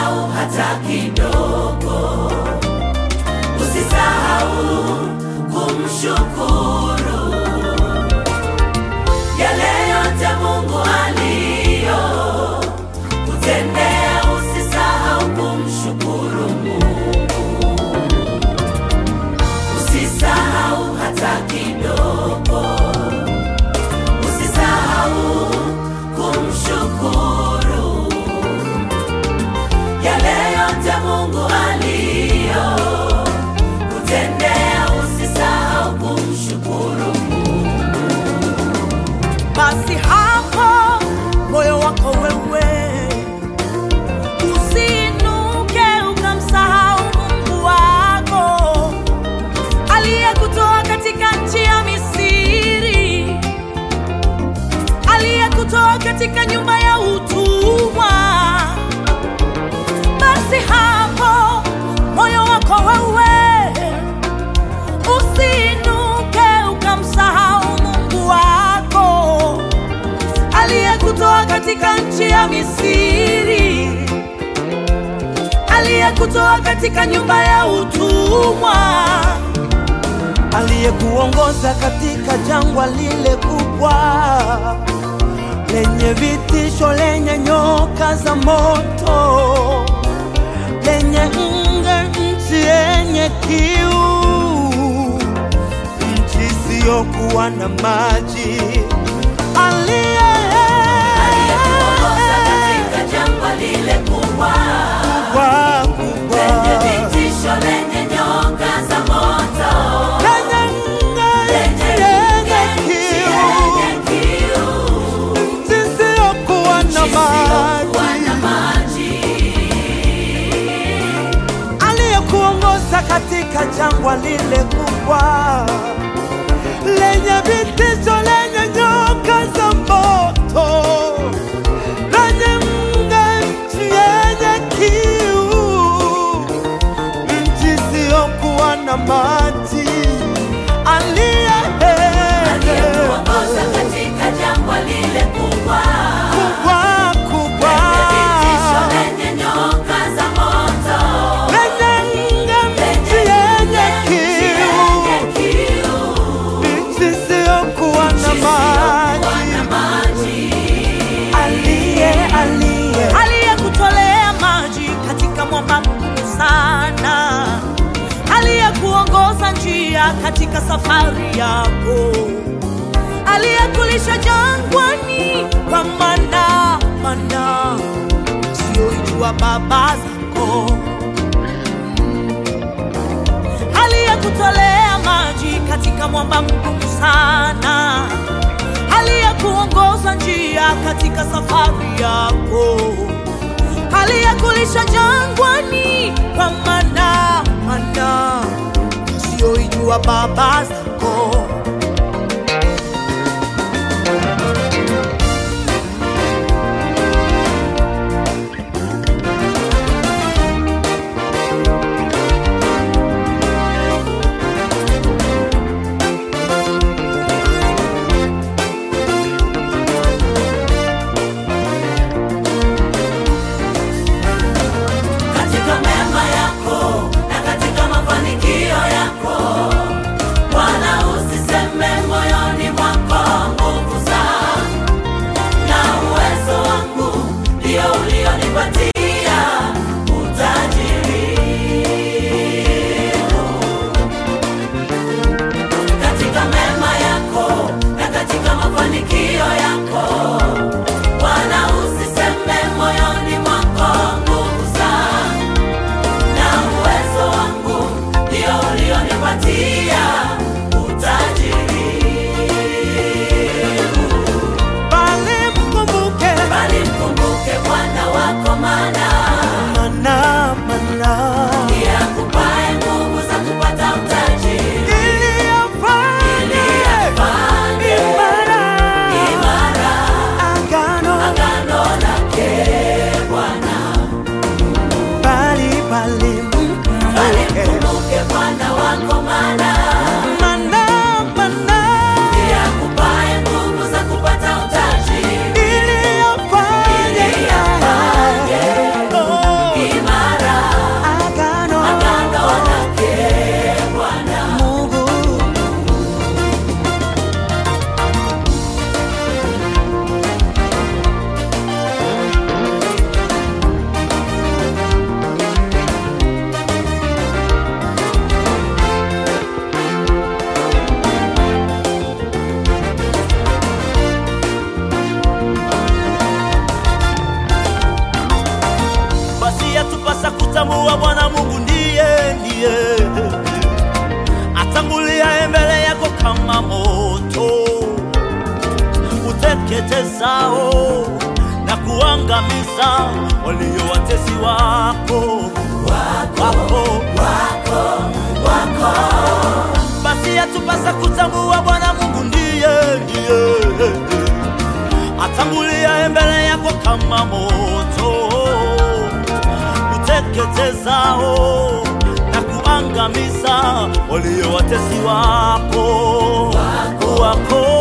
Usisahau hata kidogo, usisahau kumshukuru yale yote Mungu aliyo kutendea. Usisahau kumshukuru Mungu, usisahau hata kidogo, usisahau kumshukuru yale yote Mungu aliyo kutendea. Usisahau kumshukuru basi hapo moyo wako wewe usiinuke ukamsahau Mungu wako aliyekutoa katika nchi ya Misri, aliyekutoa katika nyumba ya utumwa. Basi hapo moyo wako wewe usiinuke ukamsahau Mungu wako aliyekutoa katika nchi ya Misri, aliyekutoa katika nyumba ya utumwa, aliyekuongoza katika jangwa lile kubwa lenye vitisho, lenye nyoka za moto, lenye nge, nchi yenye kiu, nchi isiyokuwa na maji, aliye aliyekuongoza katika jangwa lile kubwa kubwa, kubwa, lenye vitisho, lenye nyoka za moto, lenye nge, lenye nchi yenye nchi kiu yenye kiu, zisizokuwa na isiyokuwa maji, na maji, aliyekuongoza katika jangwa lile kubwa lenye vitisho, lenye nyoka za moto, lenye nge, nchi yenye kiu, nchi isiyokuwa na maji, aliye aliyekuongoza katika jangwa lile kubwa kubwa kubwa lenye vitisho, lenye nyoka za moto, lenye nge, nchi yenye kiu yenye kiu, nchi isiyokuwa na isiyokuwa na maji, maji. aliye aliye aliyekutolea maji katika mwamba mgumu sana, aliyekuongoza njia katika safari yako, aliyekulisha jangwani kwa mana mana usiyoijua baba zako, aliyekutolea maji katika mwamba mgumu sana, aliyekuongoza njia katika safari yako, aliyekulisha jangwani kwa mana mana usiyoijua baba zako. katika mema yako na katika mafanikio yako, wala usiseme uteketezao na kuangamiza walio watesi wako wako basi yatupasa kutambua Bwana Mungu ndiye ndiye atangulia mbele yako kama moto uteketezao na kuangamiza walio watesi wako wako